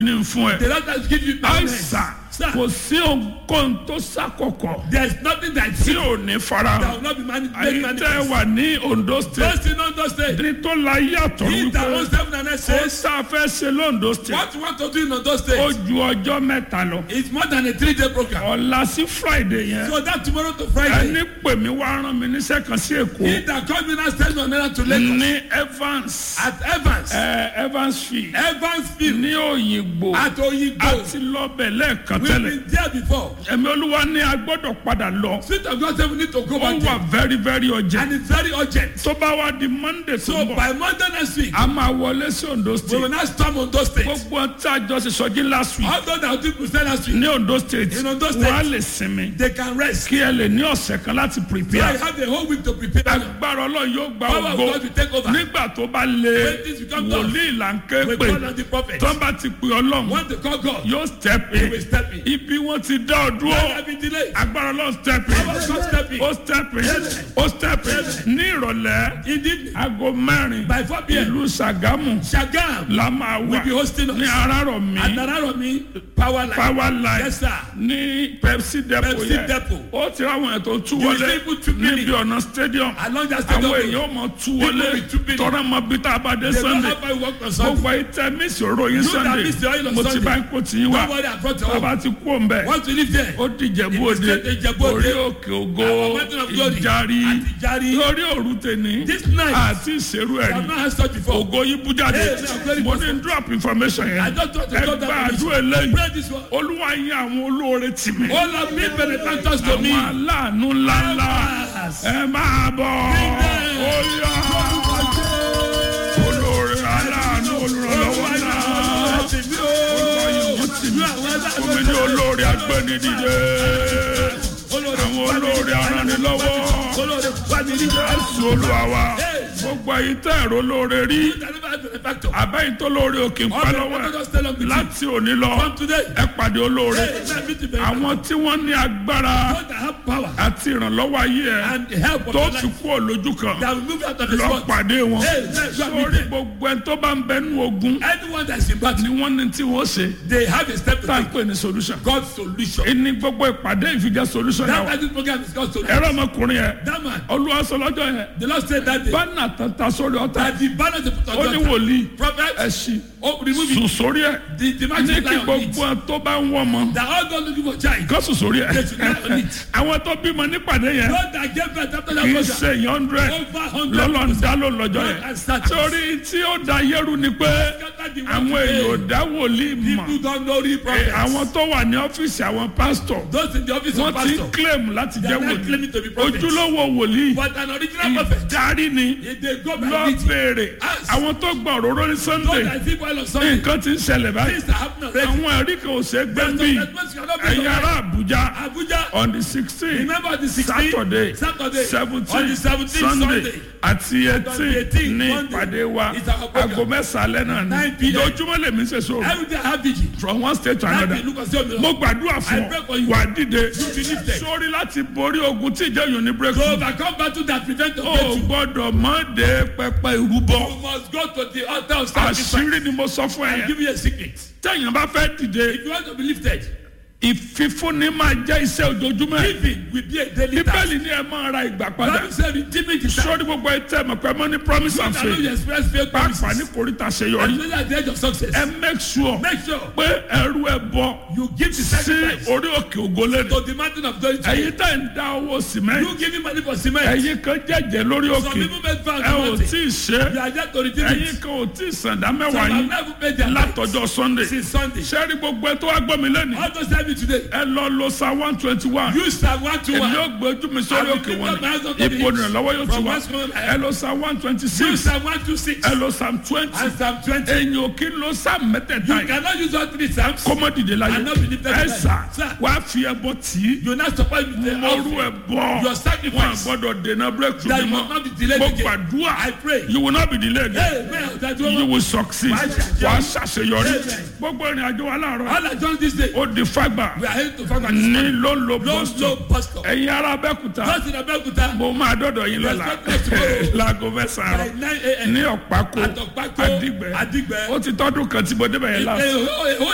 ní fún ẹ The Lord has given you permanence. àìsàn Sir, kò sí ohun tó sàkọkọ there is nothing that tí you ò ní that farahàn will not be mani- made àyè tẹ́ manifest. wà ní Ondo state Those in Ondo State, ní tó la yàtọ̀ he that owns wípé heaven and earth ó says, sáfẹ́ ṣe lóńdó state what you want to do in Ondo ó State ju ọjọ́ mẹ́ta lọ is more than a three-day program. ọ̀la sí friday yẹn So that tomorrow to Friday, ẹni pè mí wá rán mi níṣẹ́ kan sí he èkó that comes in and sends me on errand to Lagos ní evans at Evans, ẹ evansfield Evansville, ní òyìnbó at Oyigbo. àti lọ́bẹ̀ lẹ́ẹ̀kan We've tẹ́lẹ̀ been there before. ẹ̀mí olúwa ní a gbọ́dọ̀ padà lọ Spirit of God said we need to go ó back wà there. very very urgent And it's very urgent. tó bá wá di monday tó So ń bọ̀ by Monday next week, a máa wọlé sí ondo we will state not storm Ondo State. gbogbo tí a jọ ṣe sọjí last week All those that will do last week, ní ondo state In Ondo State. wọ́n á lè sinmi they can rest. kí ẹ lè ní ọ̀sẹ̀ kan láti So I prepare have the whole week to prepare. agbára ọlọ́run yóò gba Power of ògo God will take over. nígbà tó bá lé When things become tough, wòlíì là ń ké We pè call on the prophet. tó bá ti pè ọlọ́run Want to call God. yóò step He will in step in. ibi wọn ti dá ọ Let dúró there be delay. agbára ọlọ́run step Power in of God step in. ó step in ó step in ní ìrọ̀lẹ́ In the evening, aago mẹ́rin by 4 p.m., ìlú Ṣàgámù Shagam la máa wà will be hosting ní us. Arárọ̀mí At Nararomi Power Line. power line Yes, sir. ní Pepsi depot Pepsi yẹn depot. ó ti ráwọn ẹ̀ tó tú You wọlé see people two níbi minutes. ọ̀nà stadium Along that state àwọn of èèyàn mọ̀ tú People wọlé with two minutes. tọ́ra mọ bí tá a bá dé They don't Sunday have I work on Sunday. gbogbo ìtẹ́ mísì òró yín You that Sunday miss the oil on mo ti Sunday. bá ń kó tì yín wá Don't worry, I brought your bàbá own. ti kú òǹbẹ Want to live there? ó di Ìjẹ̀bú It is Òde straight to Ìjẹ̀bú Òde. orí òkè ògo Our mountain of glory. ìjàrí Àti Ìjàrí. lórí òru tèní This night, àti ìṣerú I have ẹ̀rí not had such before. ògo yín bú jáde Hey, now, very mo ní drop information I yẹn just want to ẹ drop gba that àdúrà eléyìí Pray this one. olúwa yín àwọn olóore tì mí All of me benefactors to me. àwọn aláàánú ńláńlá Yes. ẹ máa bọ̀ them. ó yá olóore aláàánú olùrànlọ́wọ́ náà olúwa yín wọ́n tì mí omi ní olóore agbẹ́nidìde àwọn olóore aranilọ́wọ́ jésù olúwa wa gbogbo ẹ̀yin tẹ́ ẹ̀rọ olóore rí àbẹ́yìn tó lóore òkè ń pa lọ́wọ́ ẹ̀ láti òní lọ ẹ pàdé olóore àwọn tí wọ́n ní agbára àti ìrànlọ́wọ́ ayé ẹ̀ tó ti kú òlójú kan lọ pàdé wọn sórí gbogbo ẹni tó bá ń bẹnu ogun Anyone that's in battle, ni wọ́n ní tí wọ́n ṣe they have a step to tá à ń take. pè ní solution God's solution. ní gbogbo ìpàdé ìfijẹ́ solution That náà that this program is God's solution. ẹ̀rọ ọmọkùnrin yẹn That man, olúwa sọ lọ́jọ́ yẹn the Lord said that day bánà tata sórí ọ̀tá that the banner they put ó on ní the altar, wòlíì prophet, ẹ̀sìn oh, remove it. sùn sórí ẹ̀ The, the ní magic kí lie on gbogbo it. ẹ̀ tó bá ń wọ́n mọ́ That all God looking for child. kó sùn sórí ẹ̀ They should lie on it. àwọn tó bímọ nípàdé yẹn God that gave birth after that kì í program. ṣe hundred Over hundred. lọ́lọ́ ń dá ló lọ́jọ́ God yẹn has started. torí tí ó da yẹ́rù ni pé Scatter the àwọn world èèyàn ò today. dá wòlíì mọ̀ People don't know real Eh, prophets. àwọn tó wà ní ọ́fíìsì àwọn pásítọ̀ Those in the office of wọ́n ti ń pastor. claim láti They jẹ́ are not wòlíì claiming to be prophets. ojúlówó wòlíì But an original prophet. ìdarí ni If they go by lọ meeting. béèrè Ask. àwọn tó gba òróró ní Those sunday that see while on Sunday. nǹkan ti ń ṣẹlẹ̀ báyìí Things that happen already. àwọn ẹ̀rí kan ò ṣe é gbé Some bí statements cannot be ẹ̀yin ará denied. àbújá Abuja. on the sixteen Remember the 16th. saturday Saturday. seventeen On the 17th sunday Sunday. àti eighteen 18th ní Monday. ìpàdé wa It's our program. aago mẹ́sàn-án lẹ́nà ní 9 p.m. lójúmọ́ lèmi ṣe sọ̀rọ̀ Every day I have vigil. from one state to That another day, look and see on mo the gbàdúrà I fún pray for ọ you. wà á dìde You be lifted. sórí láti borí ogun tí ìjẹ́ yòó ní To breakthrough overcome battle that prevent the o breakthrough. gbọ́dọ̀ mọ́ de pẹpẹ ìrúbọ You must go to the altar of sacrifice. àṣírí ni mo sọ fún ẹ I'll yẹn give you a secret. tẹ̀yìn bá fẹ́ dìde If you want to be lifted, ìfífúnni máa jẹ́ iṣẹ́ ojoojúmọ́ ẹ̀. giving will be a daily task. bíbélì ni ẹ máa ra ìgbà padà Bible said redeeming the time. sórí gbogbo ẹ tẹ́ mọ̀ pé mo ní promise and I know you faith express faith pàápàá ní promises. koríta àṣeyọrí Especially at the edge of success. ẹ make sure Make sure pé ẹrú ẹ bọ you give the sí sacrifice orí òkè ògólẹ́dẹ to the mountain of glory to ẹ̀yin you. tẹ́ ń dá owó cement You giving money for cement. ẹ̀yin kan jẹ́jẹ́ lórí Some òkè people make vows ẹ to ò mountain. tí ì ṣe You are there to redeem ẹ̀yin it. kan ò tí ì sàndá Some mẹ́wàá have yín never paid their tithes látọjọ́ sunday since Sunday. sẹ́rí gbogbo ẹ tó wá gbọ́ mi lẹ́nu All those tell me today. ẹ lọ lo sa one twenty one You Psalm one to èmi one. yóò gbé ojú mi sórí I will òkè lift wọn up my hands unto ni the ipò hills. ìrànlọ́wọ́ yóò ti From wá whence cometh my ẹ help? lọ sa one twenty You six Psalm one to six. ẹ lọ Psalm twenty And Psalm twenty. ẹ̀yin ò kí ń lo Psalm mẹ́tẹ̀ẹ̀ta You yìí cannot use all three Psalms. kó mọ́ dìde láyé And not be lifted ẹ tonight. sà Sir. wá fi ẹbọ tì í You not support with the mọ́rú offering. ẹ bọ́ Your wọn sacrifice. gbọ́dọ̀ dènà breakthrough That ni you mọ́ must not be delayed mo again. gbàdúrà I pray. you will not be delayed again Amen. That you you will succeed Wàá ṣàṣeyọrí. wà á ṣàṣeyọrí Amen. gbogbo ìrìn àjò wa láàárọ̀ All I done this day. ó di fagbà We are heading to Fagbata. ní ló ń lo Low, boston low pastor. ẹ̀yin ará Abẹ́òkúta Just in Abeokuta. mo máa dọ́dọ̀ yín lọ́la Respect us tomorrow. láago mẹ́sàn-án By àárọ̀ nine a.m. ní ọ̀pákó Àtọ̀pákó. àdìgbẹ́ Àdìgbẹ́. ó ti tọ́dún kan tí mo débẹ̀ yẹn láti Eh, oh, eh, oh,